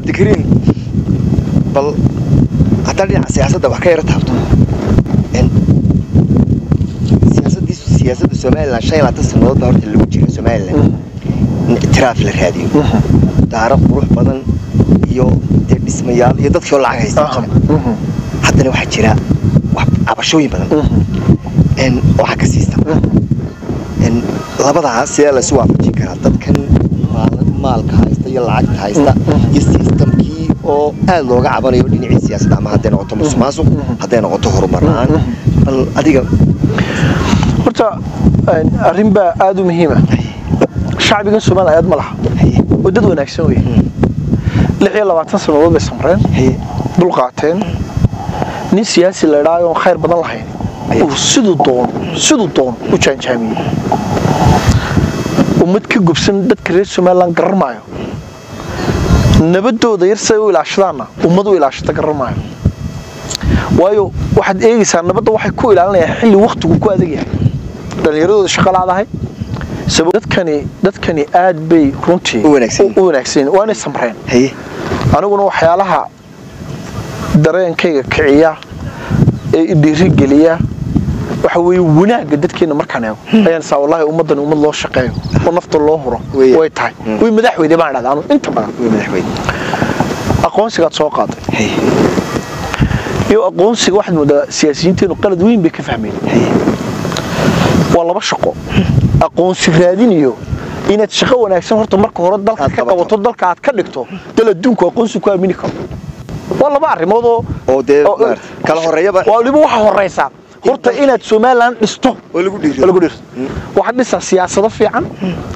cabdikariin bal haddaan dhinaca siyaasadda wax ka yaro taabto En, siyaasaddii siyaasadda somalilan shan iyo labaatan sannadood baa horta lagu jira somalilan in ictiraaf la raadiyo daaro qurux badan iyo dee dhismayaal iyo dadkii oo lacag haysta jira haddana waxaa jira wax cabashooyin badan En, oo xagga siista En, labadaas sidee la isu waafajin karaa dadkan maal- maalka haysta iyo lacagta haysta iyo sistamkii oo aad looga cabanayo dhinacii siyaasadda ama hadday noqoto musuqmaasuq hadday noqoto horumar la-aan bal adiga horta een, arrin baa aada u muhiima shacbigan somaliland aad ma laha haye oo dad wanaagsan wey lix iyo labaatan sannadood bay samreen haye dul qaateen nin siyaasi la idhaayo oon khayr badan lahayn uu siduu doono siduu doono u jaanjaamiyey ummad ka gubsan dadka reer somaliland garan maayo nabadooda yar siday u ilaashadaanna ummad u ilaashata garan maayo waayo waxaad eegaysaa nabadda waxay ku ilaalinayaan xilli waktigu ku adag yahay dhallinyaradooda shaqo laadahay sabab dadkani dadkani aad bay runtii U wanaagsan yihiin. u wanaagsan yihiin. waa inay samreen haye aniguna waxyaalaha dareenkayga kiciya ee i dhiirigeliya waxa weeye wanaagga dadkeena markaan eego ayaan saa wallahi ummaddan ummad loo shaqeeyo oo nafta loo huro Weeye. way tahay way madaxweyne baan dhahdaa anu inta badan way madaxweyne aqoonsigaad soo qaaday haye iyo aqoonsiga waxaad moodaa siyaasiyiinteenu qalad weyn bay ka fahmeen haye waa laba shaqo aqoonsi raadin iyo inaad shaqo wanaagsan horta marka hore dalka Aad ka qabato. qabato dalka aad ka dhigto dal adduunku aqoonsi ku aamini karo waa laba arrimood oo oo dee oo- maarata, kala horeeyaba waa waliba waxa horeysa horta inaad somaliland dhisto oo lagu oo dhiiriyo lagu dhirto waxaad dhisaa siyaasado fiican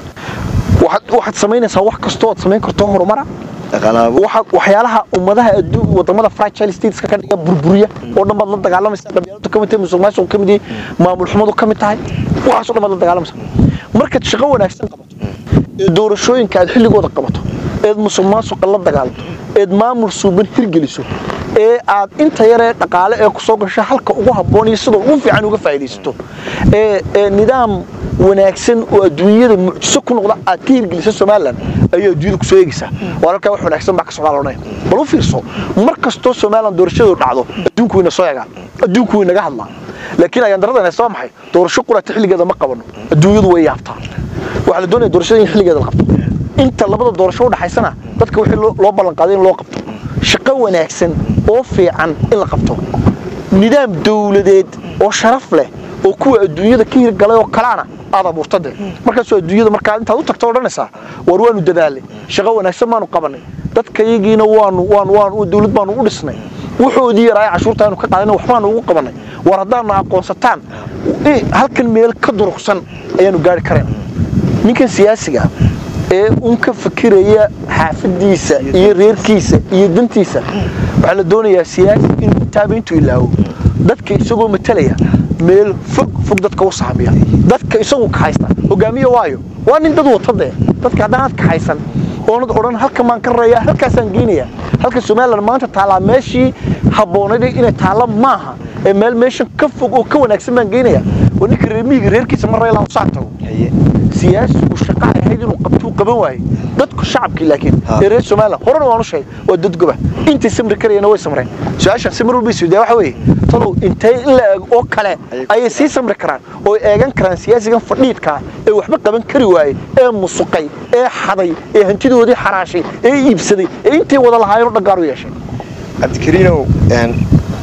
waxaad waxaad samaynaysaa wax kastoo aad samayn karto horumara dhaqaalaha waxa waxyaalaha ummadaha adduun wadamada fragile stateska ka dhiga burburiya oo dhan baad la dagaalamaysaa qabyaaladu ka mid tahay musuqmaasuqu ka mid yahay maamul xumadu ka mid tahay waxaasoo dhan baad la dagaalamaysaa markaad shaqo wanaagsan qabato ee doorashooyinka aad xilligooda qabato eed musuqmaasuqa la dagaalanto eed maamul suuban hirgeliso ee aad inta yaree dhaqaale ee kusoo gasho halka ugu habboon iyo sida ugu fiican uga faa'iidaysato ee ee nidaam wanaagsan oo adduunyada mucjiso ku noqda aad ka hirgelisa somalilan ayay adduunyada kusoo eegaysaa waa halkaa wax wanaagsan baa ka socdaa loodhanaya bal u fiirso mar kastoo somalilan doorashadu dhacdo adduunku wayna soo egaa adduunku way naga hadlaa laakiin ayaan daradan haysta waa maxay doorasho qurata xilligeeda ma qabano adduunyadu way yaabtaa waxaa la doonaya doorashada in xilligeeda la qabto inta labada doorasho u dhaxaysana dadka wixii loo loo ballan qaaday in loo qabto shaqo wanaagsan oo fiican in la qabto nidaam dawladeed oo sharaf leh oo kuwa adduunyada ka hirgalay oo kalaana aad abuurtade markaasoo adduunyada markaa intaad u tagto odhanaysaa war waanu dadaalay shaqo wanaagsan baanu qabanay dadka iyagiina waanu waanu waanu dawlad baanu u dhisnay wuxoodii yaraay cashuurta aanu ka qaadana waxbaanu ugu qabanay war haddaanu aqoonsataan i- halkan meel ka durugsan ayaanu gaari karayna ninkan siyaasiga ee un ka fakiraya xaafadiisa iyo reerkiisa iyo dantiisa waxaa la doonayaa siyaasi inuu taaba intuu ilaawo dadka isagoo matalaya meel fog fog dadka u saamiya dadka isagu kaxaysta hogaamiye waayo waa nin dad wata dee dadka haddaanaad kaxaysan oonad odhan halkan baan ka raraya halkaasaan geynaya halka somalilan maanta taallaa meeshii habboonayd inay taalla maaha ee meel meeshan ka fog oo ka wanaagsan baan geynaya waa ninka reer miyiga reerkiisa ma reelaa saa tago haye siyaasigu shaqa ay ahayd inuu qabtuu qaban waayey dadku shacabkii laakiin Ha. ee reer somaliland horena waanu sheegay waa dad goba intay samri karayana way samreen su-aashaan si mar walba isweydaa waxa weeye talow intee in la eeg oo kale Ayay ku ayay sii samri karaan oo ay eegan karaan siyaasigan fadhiidkaa ee waxba qaban kari waayey ee musuqay ee xaday ee hantidoodii xaraashay ee iibsaday ee intay wada lahaayeen oo dhagaar u yeeshay cabdikariinow een,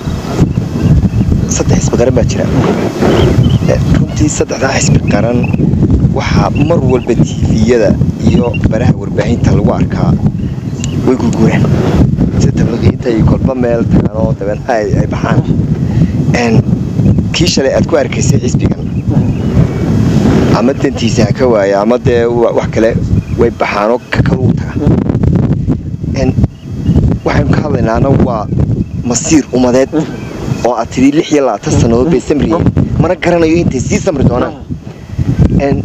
saddex xisbi qaran baa jira Eh, runtii saddexdaa xisbi qaran waxaa mar walba tiifiyada iyo baraha warbaahinta lagu arkaa way gurguraan sida tabliqiinta iyo kolba meel tagaan oo dabeetna ay ay baxaan Een, kii shalay aad ku arkaysay xisbigan ama dantiisa ha ka waaya ama dee wa- wax kale way baxaanoo ka kalugu taga Een, waxaynu ka hadlaynaana waa masiir ummadeed oo aad tidhi lix iyo labaatan sannadood bay samriyeen mana garanayo intay sii samri doonaan Een,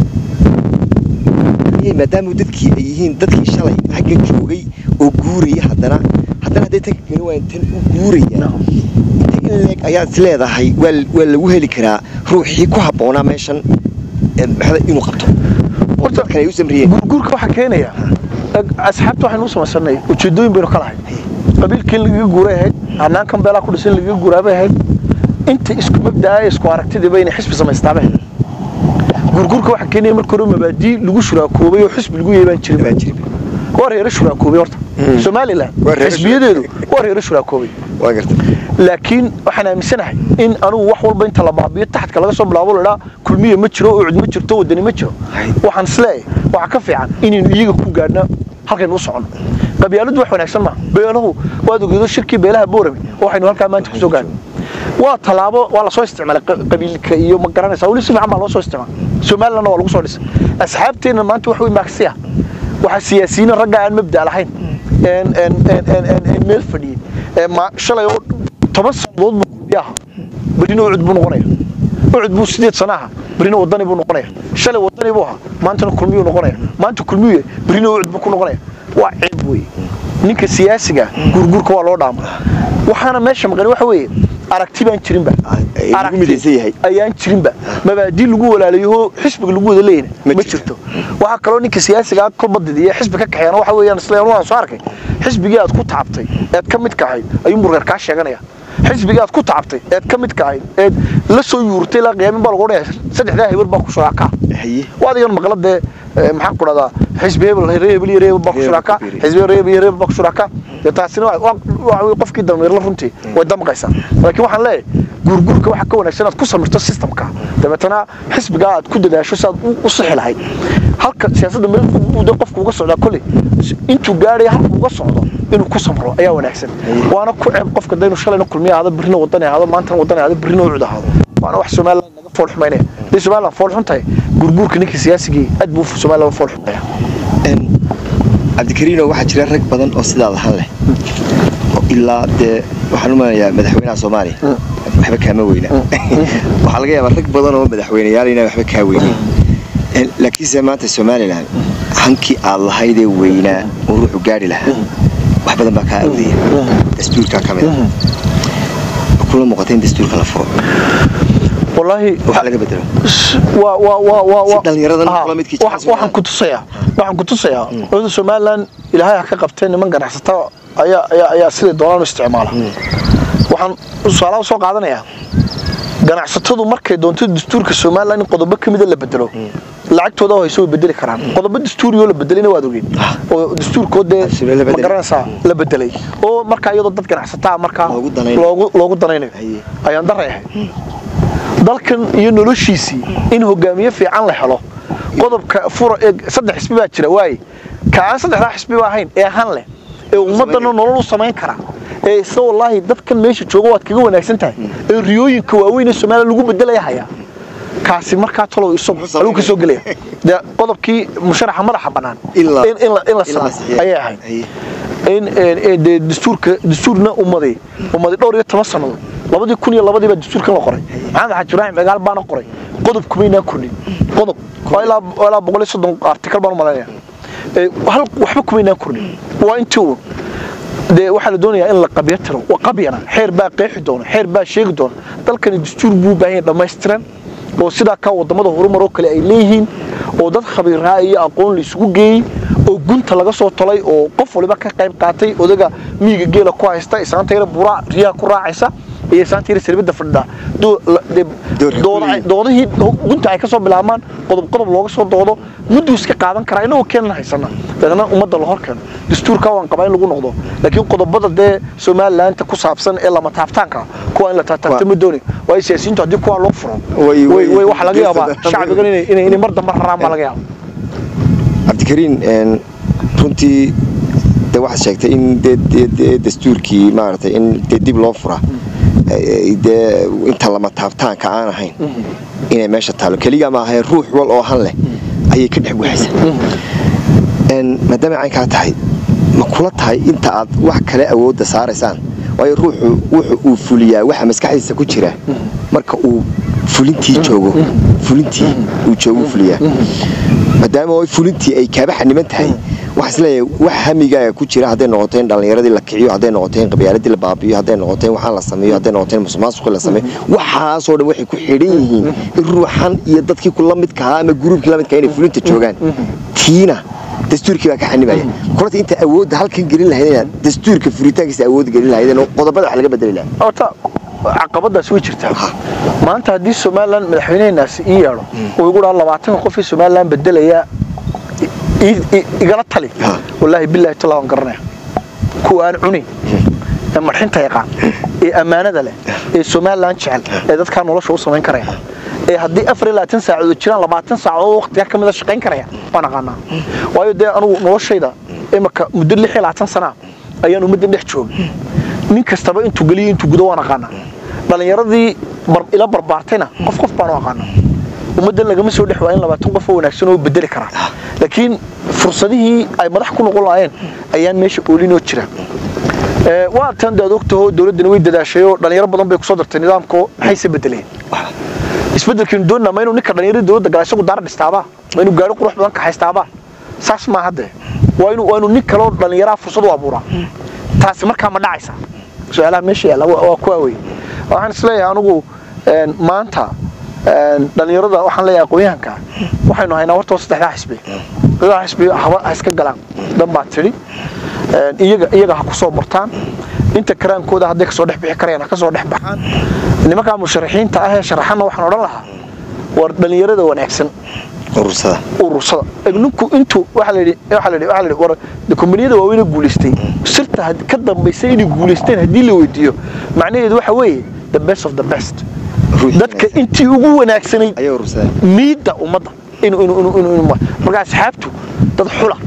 ayay maadaama dadkii ay yihiin dadkii shalay xagga joogay oo guuraya haddana haddana hadday tan gani waayeen tan u guuraya inta in leeg ayaad is leedahay waa waa lagu heli karaa ruuxii ku habboonaa meeshan ee maxaa inuu qabto oo Horta- dadkan ay u samriyeen gurguurka waxaa keenaya asxaabta waxaynu u samaysanay ujeedooyin baynu ka lahay qabiilkii in lagaga guuray ahayd hanaankan beelaa ku dhisan in lagaga guuraabay ahayd inta isku mabdaa ee isku aragtidiiba inay xisbi samaystaaba ahayd gurgurka waxaa keenaya marka hore mabaadii lagu shuraakoobay oo xisbi lagu yeebaan jirin baan jirin waa reero shuraakoobay horta somalilan Waa reero xisbiyadeedu waa reero shuraakoobay waa gartay laakiin waxaan aaminsanahay in anugu wax walba inta la baabiyo taxadka laga soo bilaabo ladhaa kulmiye ma jiro ucud ma jirto wadani ma jiro Hay. waxaan isleeyahay waxaa ka fiican inaynu iyaga ku gaadhno halkaynu u soconno qabyaaladu wax wanaagsan maaha beelahu waad ogeedo shirkii beelaha boorame waxaynu halkaa maanta kusoo gaadhno waa tallaabo waa lasoo isticmaalay qa- qabiilka iyo ma garanaysa weli si fiican baa loo soo isticmaalay somalilandna waa lagu soo dhisay asxaabteenna maanta wax wey maaksiya waxaa siyaasiyiin ragga aan mabda lahayn een een een een een een meel fadhiyey ee ma shalay oo toban sanadood buu kulmiye ahaa berina ucud buu noqonaya ucud buu sideed sana ahaa berina wadani buu noqonaya shalay wadani buu ahaa maantana kulmiyuu noqonaya maanta kulmiyu berina ucud buu ku noqonaya waa ceeb weeye ninka siyaasiga gurgurka waa loo dhaama waxaana meesha maqan waxa weeye aragti baan jirinba Ah, ee lagu Aragti midaysan yahay. ayaan jirinba mabaadii lagu walaalayo xisbiga lagu wada leeyna Ma ma jirto. jirto waxaa kaloo ninka siyaasiga kolba didiya xisbi ka kaxeeyana waxa weeyaan isla waan soo arkay xisbigii aad ku tacabtay eed ka mid ka ahayd ayuu murgar kaa sheeganaya xisbigii aad ku tacabtay eed ka mid ka ahayd eed la soo yuurtay ilaa qiyaamin baa lagu odhanaya saddexdaa hebar baa ku shuraakaa haye waad igan maqla dee eh, maxaan ku dhahdaa xisbi hebel reer hebel iyo reer hebel baa ku Reer shuraakaa hebel. xisbi reer hebel iyo reer hebel baa ku shuraakaa dee taasina waa- waa waa wey qofkii dameerla runtii way damqaysaa laakiin waxaan leeyahay guurguurka waxaa ka wanaagsan inaad ku samirto systemka dabeetana xisbigaa aad ku dadaasho si aad u- u sixi lahayd halka siyaasadda meel fog buu dee qofku uga socdaa kolley intuu gaadhaya halka uga socdo inuu ku samro ayaa wanaagsan waana ku ceeb qofka daynu shalayna kulmiye ahaado berrina wadani ahaado maantana wadani ahaado berrina ucud ahaado waana wax somaliland naga fool xumaynaya hadday somaliland fool xun tahay gurguurka ninkii siyaasigii aad buu somaliland fool xumaya Een, cabdikariino waxaa jira rag badan oo sidaa lahan leh oo ilaa dee waxaan u malanayaa madaxweynaha soomaaliya waxba kaama weyna waxaa laga yaabaa rag badan oo madaxweyneyaal inaan waxba kaa weynin Een, laakiinse maanta somalilan hankii aad lahaydee weynaa oo ruuxu gaari lahaa wax badan baa kaa awdaya dastuurkaa ka mid a ma kula muuqata in dastuurka la furo wallaahi waxaa laga bedelo waa waa waa waa Si waa dhallinyaradan Ah, kula midkii wax- jecel waxaan ku tusayaa waxaan ku tusayaa dowladda somaliland ilaahay ha ka qabtee niman ganacsata ayaa ayaa ayaa siday doonaan u isticmaala waxaan tusaalaha soo qaadanayaa ganacsatadu markay doonto dastuurka somaliland in qodobo ka mida la bedelo lacagtooda oo hayso way bedeli karaan qodobo dastuuriyoo la bedelayna waad ogeyn oo dastuurkood dee Absolutely la ma bedelay. garanaysaa la bedelay oo markaa iyadoo dad ganacsataa markaa Loogu danaynayo. loogu loogu danaynayo Haye. ayaan daray ahayd dalkan iyo noloshiisii in hogaamiye fiican la helo qodobka fura ee saddex xisbi baa jira waaye ka aan saddexdaa xisbi ba ahayn ee han leh ee ummadana nolol u samayn kara ee isla wallaahi dadkan meesha jooga waad kaga wanaagsan tahay ee riyooyinka waaweyn ee soomaaliya lagu bedelaya haya kaasi markaa talow isagu Muxuu aluu ka soo samaynaya? gelaya dee qodobkii musharaxa madaxa bannaan In la- in in la in la in la sameeyo saxiixo. ayay ahayd Haye. in in- in dee dastuurka dastuurna umaday umaday dhowr iyo toban sannadood labadii kun iyo labadii baa dastuurkan la qoray maxamed xaaji ibraahim cigaal baana qoray qodob kumaynaan kordhin qodob waa ilaa waa ilaa boqol iyo soddon artikal baan u malaynaya Ee, hal waxba kumaynaan kordhin waa intii uun dee waxaa la doonayaa in la qabyo tiro waa qabyana xeer baa qeexi doona xeer baa sheegi doona dalkani dastuur buu u baahan yahay dhammaystiran oo sidaa ka wadamada horumar oo kale ay leeyihiin oo dad khabiiraa iyo aqoon la isugu geeyey oo gunta laga soo tolay oo qof waliba ka qayb qaatay odaga miyiga geela ku haysta isaanta yara buraa riyaha ku raacaysa iyo isaanta yara sarbada fadhida doo- la- dee- Doorka dooda ay- kuwii. doodihii gunta ay ka soo bilaabmaan qodob qodob looga soo doodo mudduu iska qaadan karaa inagoo keenan haysana dabeetna ummadda la hor keeno dastuurka waan qabaa in lagu noqdo laakiin qodobada dee somalilaanta ku saabsan ee lama taabtaanka kuwa in la taabtaabto Waa- ma dooni waayo siyaasiyiintu haddii kuwa loo furo Way- way way- way waxa laga yaabaa geesada- shacbigan inay inay inay mar dambe raraan baa laga yaaba cabdikariin een, runtii de waxaad sheegtay in de- de- de- dastuurkii maaragtay in dee dib loo fura ee, dee inta lama taabtaanka aan ahayn inay meesha taalo keliga ma ahayn ruux wal oo han leh ayay ka dhex guxaysa Een, maadaama caynkaa tahay ma kula tahay inta aad wax kale awoodda saaraysaan waayo ruuxu wuxu uu fuliyaa waxa maskaxdiisa ku jira marka uu fulintii joogo fulintii uu joogo fuliyaa maadaama oo fulintii ay kaaba xaniman tahay waxaan isleeyahay wax hamigaaga ku jira hadday noqoto in dhallinyaradii la kiciyo hadday noqoto in qabyaaladii la baabiyo hadday noqoto in waxaan la sameeyo hadday noqoto in musuqmaasuqii la sameeyo waxaasoo dhan waxay ku xidhan yihiin in ruuxan iyo dadkii kula midka ahaa ama gruubkii la midka inay fulinta joogaan tiina dastuurkii baa ka xanibaya kulanta inta awoodda halkan gelin lahaydeen dastuurka furitaankiisa awood gelin lahaydeen oo qodobada wax laga bedeli lahaa horta caqabadaas way jirtaa maanta haddii somalilan madaxweyneheenaasi ii yeedho uu igu dhaha labaatanka qofii somalilan bedelaya i- i- igala tali Ha. wallaahi bilaahi tala waan garanaya kuwa aan cunin ee marxinta yaqaan ee ammaanada leh ee somalilan jecel ee dadkaa nolosha u samayn karaya ee haddii afar iyo labaatan saacadood jiraan labaatan saacadood waqtiga ka mida shaqayn karaya waan aqaanaa waayo dee anugu noloshayda imaka muddo lix iyo labaatan sanaa ayaan ummaddan dhex joogay nin kastaba intuu geliyo intuu gudo waan aqaanaa dhallinyaradii bar- ila barbaartayna qof qof baan u aqaanaa ummaddan lagama soo dhex waayin labaatan qof oo wanaagsan oo bedeli kara laakiin fursadihii ay madax ku noqon lahaayeen ayaan meesha oolinoo jira Ee, waa tan daad ogtaho dowladdana way dadaashay oo dhalinyaro badan bay kusoo dartay nidaamko maxayse bedeleen isbedelkiinu doonaa ma inuu ninka dhalinyarada dowladda gala isagu daara dhistaabaa ma inuu gaari qurux badan kaxaystaabaa saas maa hadde waa inuu waa inuu nin kaloo dhallinyaraha fursad u abuuraa taasi markaa ma dhacaysa su-aalaha meesha yaalla waa waa kuwaa wey waxaan isleeyahay anigu een, maanta een, dhallinyarada waxaan leeyahay aqoonyahanka waxaynu haynaa horta waa saddexdaa xisbi saddexdaa xisbi haba ha iska galaan dhan baa tidhi Een, iyaga iyaga ha ku soo martaan inta karaankooda hadday kasoo dhex bixi karayaan ha kasoo dhex baxaan nimankaa musharaxiinta ah ee sharaxana waxaan odhan lahaa war dhallinyarada wanaagsan urursada urursada Eg ninku intuu waxa la yidhi waxa la yidhi waxa la yidhi war de kombaniyada waaweyn ee guulaystay sirta had- ka dambaysay inay guulaysteen haddii la weydiiyo macnaheedu waxa weeye the best of the best Ruuxii dadka wanaagsan. intii ugu wanaagsanayd ayay urursadeen miidda ummadda inuu inuu inuu inuu inuu marka asxaabtu dad xula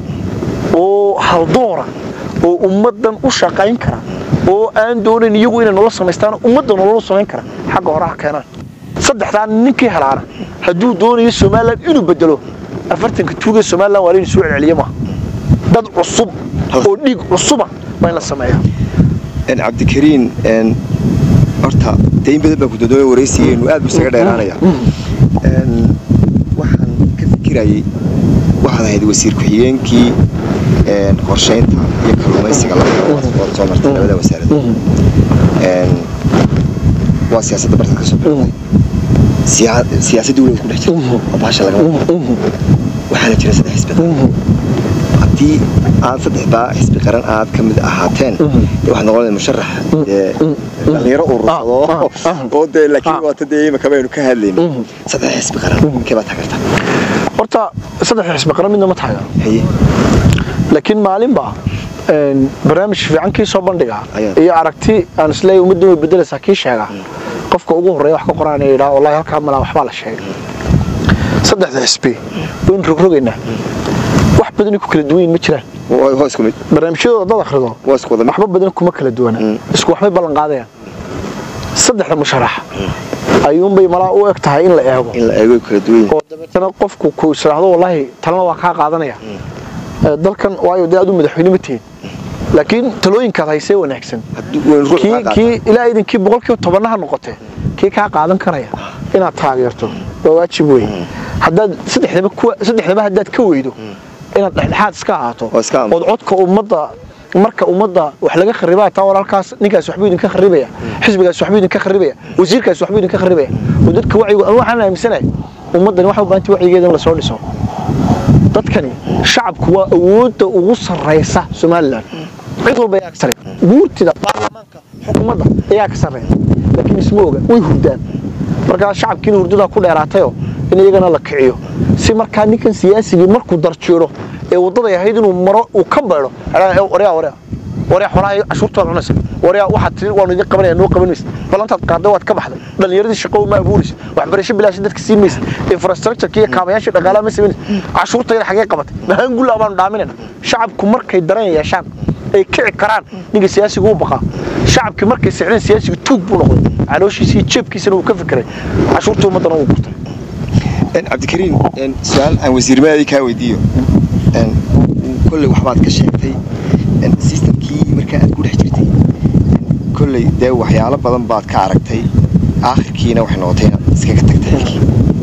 oo haldoora oo ummaddan u shaqayn kara oo aan doonayn iyagu inay nolol samaystaan ummadda nolol u samayn kara xagga hore ha keenaan saddexdaan ninkii helaana hadduu doonayo somalilan inuu bedelo afartanka tuugee somalilan waa laynu soo celceliye maaha dad cusub oo dhiig cusuba waa in la sameeyaa een cabdikariin een horta dayn badan baa ku dodoobay waraysigeenu aad buu isaga dheeraanaya een waxaan ka fikirayay waxaad ahayd wasiir ku-xigeenkii een qorsheynta iyo kalluumaysiga labada waad soo martay labada wasaaradood een waa siyaasadda bartan ka soo bilowday siyaa- siyaasadda weliba ku dhex jirta oo baasha lagama waxaana jira saddex xisbi haddii aad saddexdaa xisbi qaran aad ka mid ahaateen dee waxaad noqonaya musharax dee dhalinyaro urursado Ah, ah, ah. oo dee laakiin Ah. waata dee imika baynu ka hadlayno saddex xisbi qaran kee baad taageertaa horta saddex xisbi qaran midna ma taageero haye laakiin maalinba een, barnaamij fiican kii soo bandhiga Ayaa. iyo aragti aan isleeyahay ummadda way bedelaysaa kii sheega qofka ugu horreeya wax ka qoraan ee yidhaha wallahi halkaa malaa waxbaa la sheegay saddexda xisbi waynu rogrogaynaa wax badani ku kala duwan yihiin ma jiraan waa waa isku mid barnaamijyadooda dad akhrido waa isku wada mid waxba badan kuma kala duwana Mm. isku waxbay ballan qaadayaan saddexda musharax ayuunbay malaa u eg tahay in la eego in la eego ay kala duwan yihiin oo dabeetana qofku ku israahdo wallaahi talana waa kaa qaadanaya Ee, dalkan waayo dee aad u madaxweyne ma tihin laakiin talooyinkaad haysee wanaagsan haddii waynu ruux kii kaa kii ilaa idinkii boqolkiiba tobanaha noqotee kii kaa qaadan karaya inaad taageerto waa waajib wey haddaad saddexdaba kuwa saddexdaba haddaad ka weydo inaad dhexdhexaad iska ahaato Oo iska aamuso. ood codka ummadda marka ummadda wax laga kharibaa taa walaalkaas ninkaas waxbuu idinka kharibaya xisbigaas waxbuu idinka kharibaya wasiirkaas waxbuu idinka kharibaya oo dadka wacyigu anu waxaan aaminsanahay ummaddani waxay u baahantay wacyigeeda in lasoo dhiso dadkani shacabku waa awoodda ugu sarraysa somalilan cid walba ayaa ka sarreeya guurtida baarlamaanka xukuumadda ayaa ka sarreeya laakiin isma oga way hurdaan markaa shacabkiina hurdadaa ku dheeraatayoo in iyagana la kiciyo si markaa ninkan siyaasigii markuu darjeero ee waddaday ahayd inuu maro uu ka beedho waryaa waryaa waryaa xoolaha cashuurta waad cunaysa waryaa waxaad tiri waanu idin qabanaya noo qaban maysa balantaad qaaday waad ka baxday dhallinyaradii shaqo ma abuuraysa waxbarasho bilaashi dadka siin maysa infrastructure iyo kaabayaashii dhaqaalaha ma samaynaysa cashuurtayda xagee qabatay mahaangulla baanu dhaaminayna shacabku markay daran yeeshaan ay kici karaan ninka siyaasiga u baqaa shacabkii markay sicdeen siyaasiga tuug buu noqday calooshiisa iyo jeebkiisana uu ka fikiray cashuurtii ummaddana uu gurtay Een, cabdikariin een, su-aal aan wasiirnimadii kaa weydiiyo een, kolley waxbaad ka sheegtay een, systemkii markaa aad ku dhex jirtay een, kolley dee waxyaalo badan baad ka aragtay aakhirkiina waxay noqotay inaad iskaga tagtay xilkii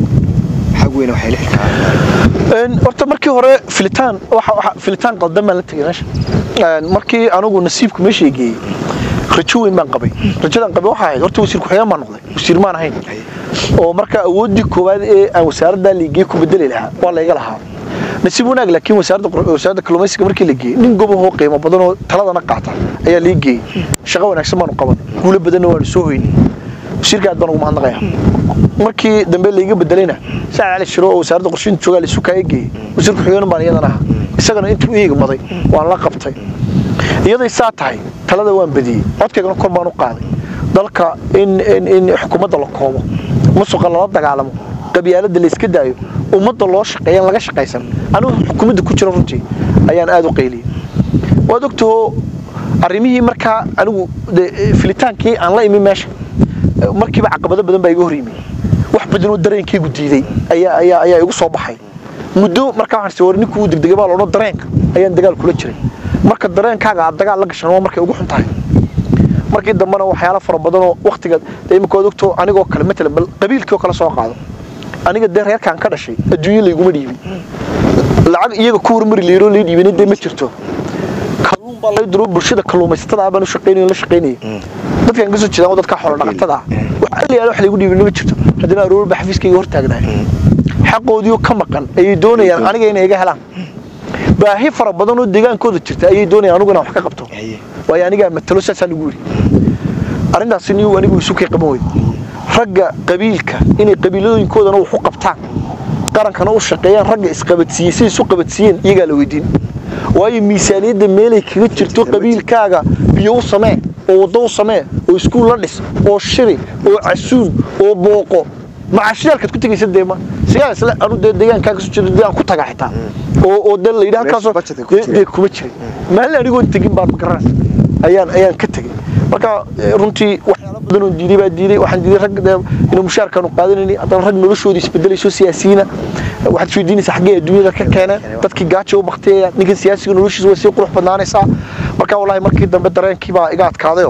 maxaa weyne waxay la xilkaa Een, horta markii hore filitaan waxa waxa filitaan qaldan baan la tegay meesha Een, markii anigu nasiibku meesha geeyey rajo weyn baan qabay rajadan qabay waxa ahayd horta wasiir ku-xigeen baan noqday wasiir maan ahayn oo marka awooddii koowaad ee aan wasaaraddaa liigey ku bedeli lahaa waa layga lahaa nasiib wanaag laakiin wasaaradda qor- wasaaradda kalluumaysiga markii la geeyey nin gobahoo qiimo badan oo taladana qaata ayaa lii geeyey shaqo wanaagsan baanu qaban guulo badanna waanu soo hoynay wasiirka aad baan ugu mahadnaqaya markii dambe layga bedelayna sacad cali shiro oo wasaaradda qorsheynta joogaa la isu kaaya geeyey wasiirka xigeenan baan iyadana ahaa isagana intuu u eegmaday waan la qabtay iyaday saa tahay talada waan badiyey codkaygana kor baan u qaaday dalka in in in xukuumadda la koobo musuqa lala dagaalamo qabyaaladda la iska daayo ummadda loo shaqeeyan laga shaqaysan anigu xukuumadda ku jira runtii ayaan aada u qayliyey waad ogtahoo arrimihii markaa anigu dee, filitaankii aan la imi meesha eh, markiiba caqabado badan baa iga hor yimi wax badan oo dareenkaygu diiday ayaa ayaa ayaa igu soo baxay muddo markaa waxaan sii war ninkuu uu degdegay baa loodhan dareenka ayaan dagaal kula jiray marka dareenkaaga aad dagaal la gashan waa markay ugu xun tahay markii dambena waxyaalo fara badan oo waktiga dee imika waad ogto anigoo kale matalan bal qabiilkii oo kale soo qaado aniga dee reerkaan ka dhashay adduunyo layguma dhiibin lacag iyaga ku hormari layiroo lay dhiibina dee ma jirto kalluun baa lay diro bulshada kalluumaysatada ah baan u shaqaynaya la shaqaynaya dadkaan ka soo jeedaan oo dadka xoolo dhaqatada ah wax aliyaal wax laygu dhiibin ma jirto haddana aroor baa xafiiskayga hor taagnahay xaqoodiioo ka maqan ayay doonayaan aniga inay iga helaan baahi fara badan oo deegaankooda jirta ayay doonayaan anigu inaan wax ka qabto Haye. waayo anigaa matalo saasaa lagu yidhi arrintaasi niyu anigu isu kay qaban weyda ragga qabiilka inay qabiiladooyinkoodana wax u qabtaan qarankana u shaqeeyaan ragga isqabadsiiyey siday isu qabadsiiyeen iyagaa la weydiin waayo miisaaniyadda meelay kaga jirto qabiilkaaga biyo u samee oo waddo u samee oo iskuul la dhis oo shiri oo casuun oo booqo macashiyaalkaad ku tegaysa deema sigaa isle anu dee deegaankaaga soo jeedo dee aan ku tagaa xitaa oo oo dee la yidhi halkaasoo budget ay ku dee- jireen. dee kuma jirin maalin anigoon tegin baan magaranaysa ayaan ayaan ka tegey marka eh, runtii waxyaalo badan oo diiday baa diiday waxaan diiday rag dee inuu mushaarkaanu qaadanayni haddana rag noloshooda isbedelayso siyaasiyiina waxaad isweydiinaysaa xaggee adduunyada ka keeneen dadkii gaajo u baktiyaya ninkan siyaasiga noloshiisa way sii qurux badnaanaysaa marka wallaahi markii dambe dareenkii baa iga adkaadayo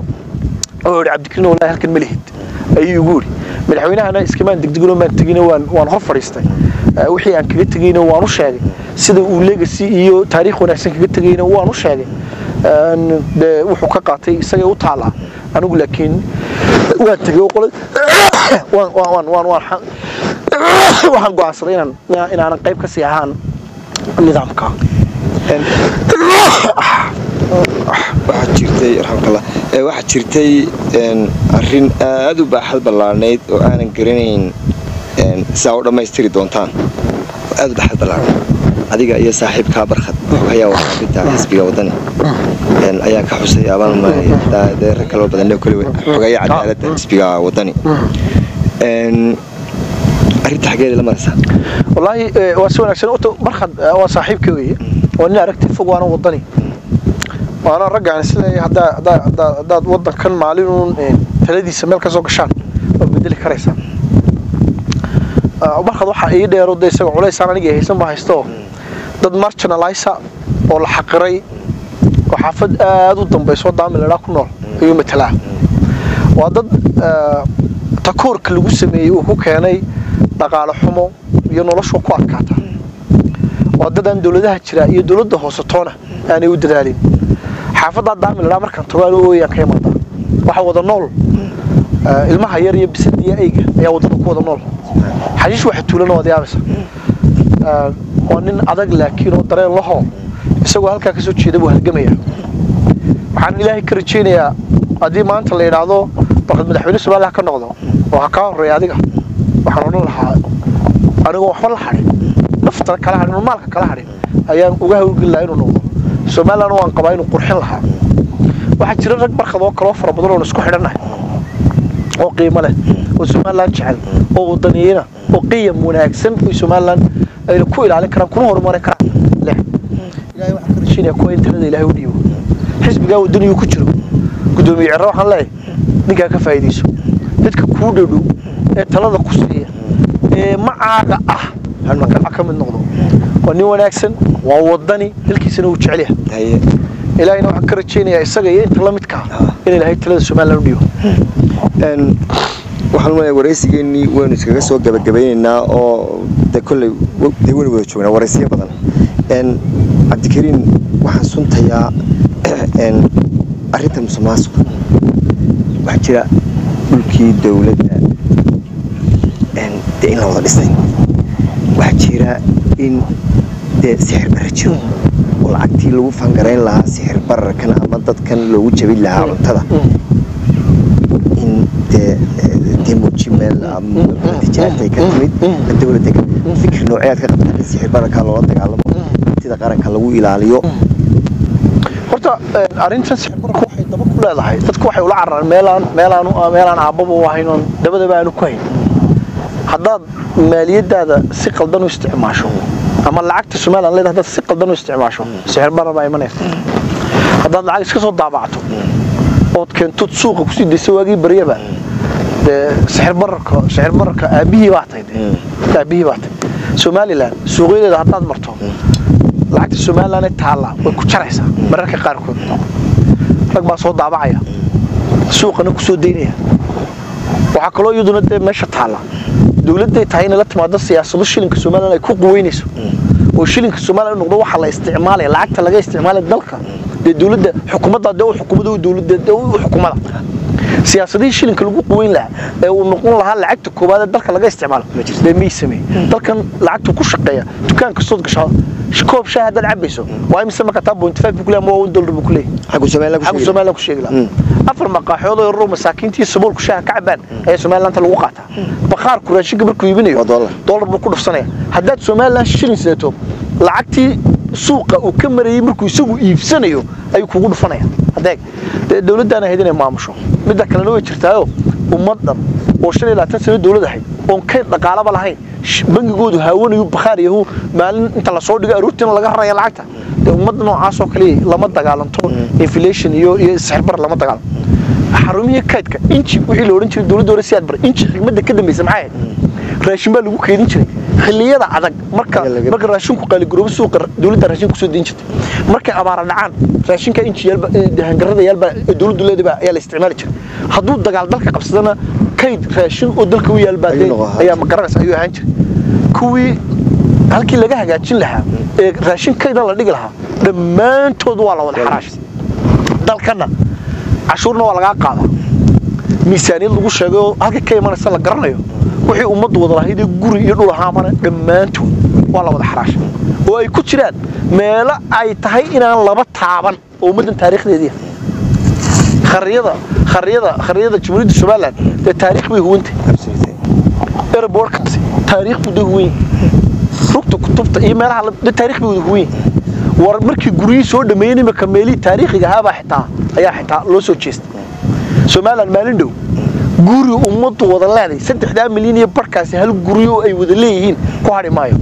oo yidhi cabdikariin wallaahi halkan ma lihid ayuu igu yidhi madaxweynahana iskamaan degdeginoo maan tegina waan waan hor fadhiistay Eh, wixii aan kaga tegayna waan u sheegay sida uu legacy iyo taariikh wanaagsan kaga tegayna waan u sheegay Een, dee wuxuu ka qaatay isagay u taalaa anigu laakiin waan tegay oo qolay waan waan waan waan waan xa- waxaan go'aansaday inaan inaanan qayb ka sii ahaan nidaamka waxaa jirtay raxmakallah ee waxaa jirtay een, arrin aad u baaxad ballaarnayd oo aanan garanayn een, sidaa u dhammaystiri doontaan oo aad u baaxad ballaarnayd adiga iyo saaxiibkaa barkhad xogayaa warbaahinta xisbiga wadani een, ayaa ka xusay abaan maanaya daa- dee rag kaloo badan kole xogaya cadaaladda xisbiga wadani Een, arrinta xaggeeda la maraysaa wallaahi eh, waa si wanaagsan horta markad eh, waa saaxiibka weeye waa nin aragti fog waana wadani waana raggaan isleeyahay haddaa haddaa haddaa haddaad waddankan maalinuun eh, taladiisa meel ka soo gashaan waa bedeli karaysaa Ah, markad waxaa ii dheero de isaga culaysaan aniga haysan baa haysto dad marginalizer oo la xaqiray oo xaafad aad u dambayso daami ladhaa ku nool ayuu matalaa waa dad eh, takoorka lagu sameeyey uu ku keenay dhaqaale xumo iyo noloshu ku adkaata waa dad aan dowladaha jira iyo dowladda hoose toona aanay u dadaalin xaafaddaa daami ladhaa markaan tago anu ooyaan ka imaada waxa wada nool eh, ilmaha yar iyo bisadiya eyga ayaa waddada ku wada nool xashiish waxa tuulana waad yaabaysa Eh, waa nin adag laakiin oo dareen lahoo isagoo halkaa ka soo jeeda buu halgamaya waxaan ilaahay ka rajaynayaa haddii maanta la yidhaahdo balqad madaxweyne somaliland ha ka noqdo oo ha kaa horeeya adiga waxaan odhan lahaa anigoo waxba la hadhin naftana kala hadhin oo maalka kala hadhin ayaan uga hawlgeli lahaa inuu noqdo somaliland waan qabaa inuu qurxin lahaa waxaa jira rag barkad oo kaloo fara badan oon isku xidhannahay oo qiimo leh oo somaliland jecel oo wadaniyina oo qiyam wanaagsan oo somaliland ayna ku ilaalin karaan kuna horumarin karaan leh ilaahay waxaan ka rajaynayaa kuwa in talada ilaahay u dhiibo xisbigaa wadaniyuu ku jiro gudoomiye cerre waxaan leeyahay ninkaa ka faa'iidayso dadka kuu dhadhow ee talada ku siiya ee macaaga ah halmaka ka mid noqdo waa nin wanaagsan waa wadani dalkiisana uu jecel yahay haye ilaahayna waxaan ka rajaynayaa isaga iyo inta la midka ah in ilaahay talada somaliland u dhiibo Een, waxaan u leeyahay waraysigeennii waynu iskaga soo gabagabaynaynaa oo de kolley w- dee waynu wada joognaa waraysiyo badan Een, cabdikariin waxaan suntayaa een, arrinta musuqmaasuqa waxaa jira dhulkii dowladda een, dee in la wada dhisay waxaa jira in dee sixir bara jiro oo lacagtii lagu fangarayn lahaa sixir bararkan ama dadkan loogu jabin lahaa cuntada in dee demoji meel ama tijaartay ka timid dowladda ka fikir nooceed ka qabta in sixir bararka loola dagaalamo sida qaranka lagu ilaaliyo horta arrintan sixirbarku waxay daba ku leedahay dadku waxay ula cararaan meelaan meelaan meelaan aabbaba u ahayn oon dabadaba aanu ku hayn haddaad maaliyadaada si qaldan u isticmaasho ama lacagta somaliland leedahay haddaad si qaldan u isticmaasho sixir barar baa imanaysa haddaad lacag iska soo daabacto ood keentod suuqa kusii daysa waagii baryaba dee sixir bararka sixir bararka aabihii baa tahay dee aabihii baa tahay somaliland suuqyadeeda haddaad marto lacagta somaliland ee taalla way ku jaraysaa mararka qaarkood rag baa soo daabacaya suuqana ku soo daynaya waxaa kaloo iyaduna dee meesha taalla dowladday tahay inay la timaado siyaasado shilinka somaliland ay ku quweynayso oo shilinka somaliland noqdo waxa la isticmaalaya lacagta laga isticmaalaya dalka dee dowladda xukuumadda dee u xukuumada u dowladda dee u xukuumada siyaasadihii shilinka lagu quweyn lahaa ee uu noqon lahaa lacagta koowaad ee dalka laga isticmaalo dee may sameey dalkan lacagtu ku shaqeeya dukaan kastood gashaa koob shaah haddaad cabayso waa imise marka taa point five buu ku leeyahay ama waa one dollar buu ku leeyahay xaggu somaliland ku xaggu sheegi somaliland ku sheegi lahaa afar maqaaxyood oo yaroo masaakiintii saboolku shaaha ka cabaan ayaa somalilandta lagu qaataa bakhaarku raashinka markuu iibinayo Waa dollar. dollar buu ku dhufsanaya haddaad somaliland shilin sidato lacagtii suuqa uu ka marayay markuu isagu iibsanayo ayuu kugu dhufanaya adeeg dee dowladdaana ahayd inay maamusho midda kalena way jirtaayo ummad dhan oo shan iyo labaatan sano dowlad ahayd oon kayd dhaqaalaba lahayn sh- bangigoodu haawanayu bakhaar yahu maalin inta lasoo dhigo aroortiina laga raraya lacagta dee ummadda noocaasoo kale lama dagaalanto inflation iyo iyo sixirbar lama dagaalamo xarumihii kaydka inji wixii la odhan jiray dowladda hore si aad bar inji xigmadda ka dambaysa maxay ahayd raashin baa lagu keedin jiray xilliyada adag marka Ayaa laga- marka raashinku qaaliguroobo suuqa dowladda raashin kusoo deyn jirtay markay abaara dhacaan raashinka inji yaalba dahangarada yaalba ee dowladdu leedaba ayaa la isticmaali jiray hadduu dagaal dalka qabsadana kayd raashin oo dalka u yaalbaa Ayuu noqon ahaan ayaa ma garanaysa ayuu ahaan jiray kuwii halkii laga hagaajin lahaa ee raashin kayda la dhigi lahaa dhammaantood waa la wada xaraashay dalkana cashuurna waa lagaa qaadaa miisaaniyad lagu sheegay oo halka ka imanaysa la garanayo wixii ummaddu wada lahayd ee guri iyo dhul ahaamana dhammaantood waa la wada xaraashay oo ay ku jiraan meelo ay tahay inaan laba taaban oo ummaddan taariikhdeedii ah. khariyada khariyada khariyada jamhuuriyadda somaliland dee taariikh bay huwantay airportkaasi taariikh buu dee huwan yahay rugta kutubta iyo meelaha la- dee taariikh bay wada huwan yahay war markii guryihii soo dhameeyeen imika meelihii taariikhiga ahaabaa xitaa ayaa xitaa loo soo jeestay somaliland maalin dhow guri ummaddu wada leeday saddexdaa milyan iyo barkaasi hal guri oo ay wada leeyihiin ku hadhi maayo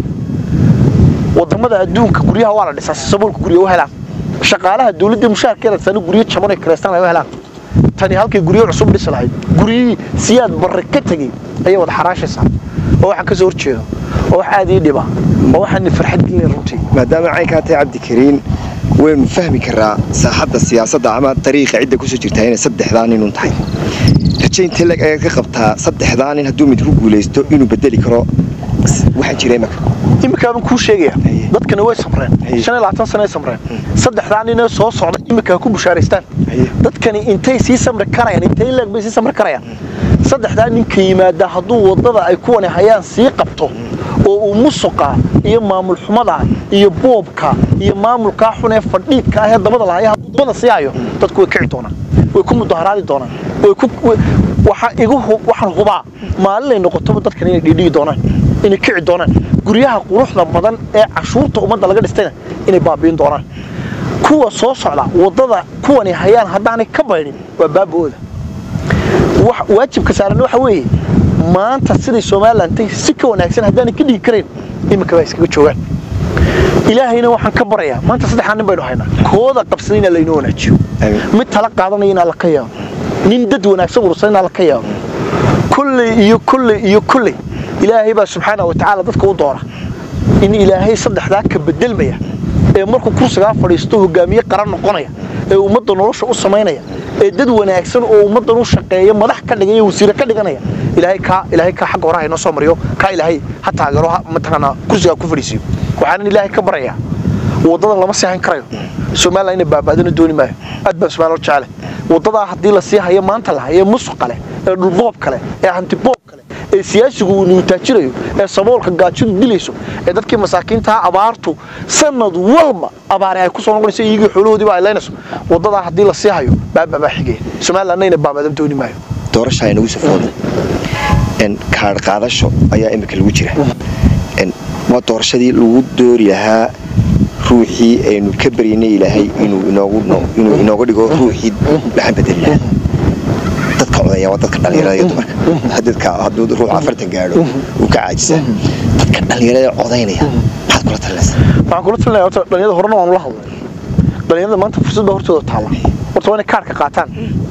wadamada adduunka guryaha waa la dhisaa si saboolka gurya u helaan shaqaalaha dowladda mushaharkeeda sano guryo jaban ay kireystaan ay u helaan tani halkay guryo cusub dhisi lahayd guryihii siyaad barre ka tegey ayay wada xaraashaysaa oo waxaan ka soo horjeedo oo wax aad ii dhiba oo waxaan farxad gelinay runtii maadaama caynkaa tahay cabdikariin waynu fahmi karaa saaxadda siyaasadda ama dariiqa cidda kusoo jirtaa inay saddexdaa nin un tahay rajaynta leg ayaad ka qabtaa saddexdaa nin hadduu mid ku guulaysto inuu bedeli karo s- waxaan jira imaka iminkaa baan kuu sheegaya Haye. dadkani way samreen Haye. shan iyo labaatan sano ay samreen saddexdaa ninee soo socda iminkaa ku bushaaraystaan Haye. dadkani intay sii samri karayaan intay leeg bay sii samri karayaan saddexdaa ninka yimaada hadduu waddada ay kuwani hayaan sii qabto oo uu musuqa iyo maamul xumada iyo boobka iyo maamulkaa xun ee fadhiidka ah ee dabada lahaya hadduu dabada sii hayo dadku way kici doonaan way ku mudaharaadi doonaan way ku way- waxaa igu hu- waxaan hubaa maalinay noqotoba dadkan inay dhiidhigi doonaan inay kici doonaan guryaha quruxda badan ee cashuurta ummadda laga dhistayna inay baabi'in doonaan kuwa soo socda waddada kuwani hayaan haddaanay ka baydhin waa baaba'ooda wax- waajibka saaran waxa weeye maanta siday somaliland tay si ka wanaagsan haddaanay ka dhigi karayn iminka baa iskaga joogaan ilaahayna waxaan ka barayaa maanta saddexdaa nin baynu haynaa kooda qabsaday inaa laynoo wanaajiyo Amiin. mid tala qaadanaya inaa la ka yaabo nin dad wanaagsan urursan inaa la ka yaabo kolley iyo kolley iyo kolley ilaahay baa subxaana wa tacaala dadka u doora in ilaahay saddexdaa ka bedelmaya ee markuu kursigaa fadhiisto hogaamiye qaran noqonaya ee ummadda nolosha u samaynaya ee dad wanaagsan oo ummaddan u shaqeeya madax ka dhigaya wasiire ka dhiganaya ilaahay kaa ilaahay kaa xagga horaha inoo soo mariyo kaa ilaahay ha taageero ha mataqaanaa kursigaa ku fadhiisiyo waxaanan ilaahay ka barayaa waddadan lama seexan karayo somaliland inay baaba'dana dooni maayo aad baan somaliland u jecele waddadaa haddii la sii hayo maanta la hayo musuqa leh ee dhulboob kale ee hantiboob kale ee siyaasigu uu nuutaajirayo ee saboolka gaajadu dilayso ee dadkii masaakiintaa abaartu sanad walba abaare ay ku soo noqonayso iyagii xoolahoodiiba ay leynayso wadadaa haddii la sii hayo baababaa xigaya somalilandnayna baabadan dooni maayo doorasha ay nagu safooda kaadh qaadasho ayaa imika lagu jira waa doorashadii lagu doori lahaa ruuxii aynu ka baryanay ilaahay inuu inooga dhigo ruuxii dhaxan bedeli lahaa dadka codaya waa dadka dhallinyarada iyo dumarka dadka hadduu ruux afartan gaadho uu ka caajisa dadka dhallinyarada codaynaya maxaad kula talinaysaa waxaan kula talinaya horta dhallinyarada horena waanu la hadlay dhallinyarada maanta fursad baa hortooda taalla horta waa inay kaarka qaataan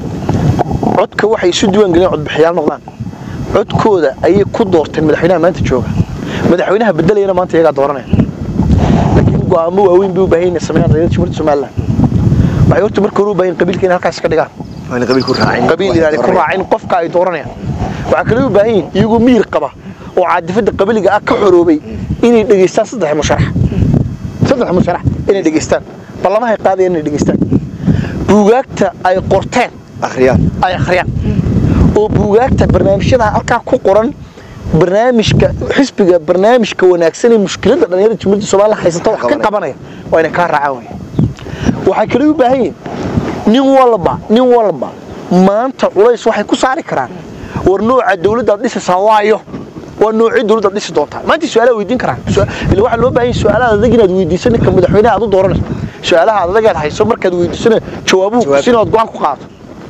codka waxay isu diiwaan geliyeen codbixiyaal noqdaan codkooda ayay ku doorteen madaxweynaha maanta jooga madaxweynaha bedelayana maanta iyagaa dooranaya laakiin go'aamo waaweyn bay u baahan yihiin sameeyaan dhallinyarada jumhuriyadda somaliland waxay horta marka hore u baahan qabiilka inay halkaas ka dhigaan qabiil ku raacin qabiil inaanay ku raacin qofka ay dooranayaan waxaa kale u baahan yihiin iyagoo miyir qaba oo caadifada qabiliga ah ka xoroobay inay dhegaystaan saddex musharax saddex musharax inay dhegaystaan ballamahay qaadayaan inay dhegaystaan buugaagta ay qorteen akhriyaan ay akhriyaan oo buugaagta barnaamijyada halkaa ku qoran barnaamijka xisbiga barnaamijka wanaagsan ee mushkiladda dhalinyarada jumhuriyadda somaliland haysata wax ka qabanaya waa inay kaa raacaan wey waxay kale u baahan yihiin nin walba nin walba maanta culays waxay ku saari karaan war nooca dawladdaad dhisaysaa waayo waa noocii dawladdaad dhisi doontaa maanta su-aalaha weydiin karaan ila waxaa loo baahan yahay su-aalaha adag inaad weydiiso ninka madaxweynaha aad u dooranayso su-aalaha adagaad hayso markaad weydiisana jawaabuhu Jawaab. sinaad go-aan ku qaadato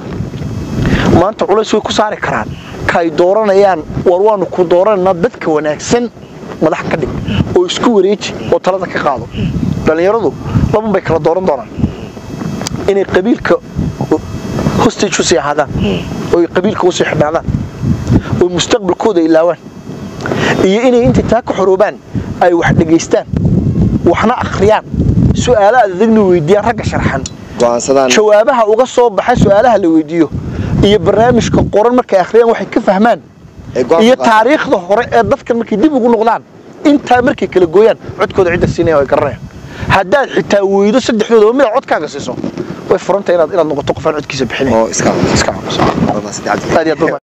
maanta culays way ku saari karaan kaay dooranayaan war waanu ku dooranaynaa dadka wanaagsan madax ka dhig oo isku wareeji oo talada ka qaado dhallinyaradu laban bay kala dooran doonaan inay qabiilka hostage usii ahaadaan oo ay qabiilka usii xidhnaadaan oo mustaqbalkooda ilaawaan iyo inay inta taa ka xoroobaan ay wax dhegaystaan waxna akhriyaan su-aalo adagna weydiiyaan ragga sharxan go'aansadaan jawaabaha uga soo baxa su-aalaha la weydiiyo iyo barnaamijka qoran markay akhriyaan waxay ka fahmaan Ay go'aan iyo ku qaataan. taariikhda hore ee dadkan markay dib ugu noqdaan intaa markay kala gooyaan codkooda cidda siinaya ay garanayaan haddaad xitaa weydo saddexdooda oo midaad codkaaga siiso way furanta inaad inaad noqoto qof aan codkiisa bixinayn oo iska iska aamuso Waa mahadsantahay cabdi. aad iyo aad baa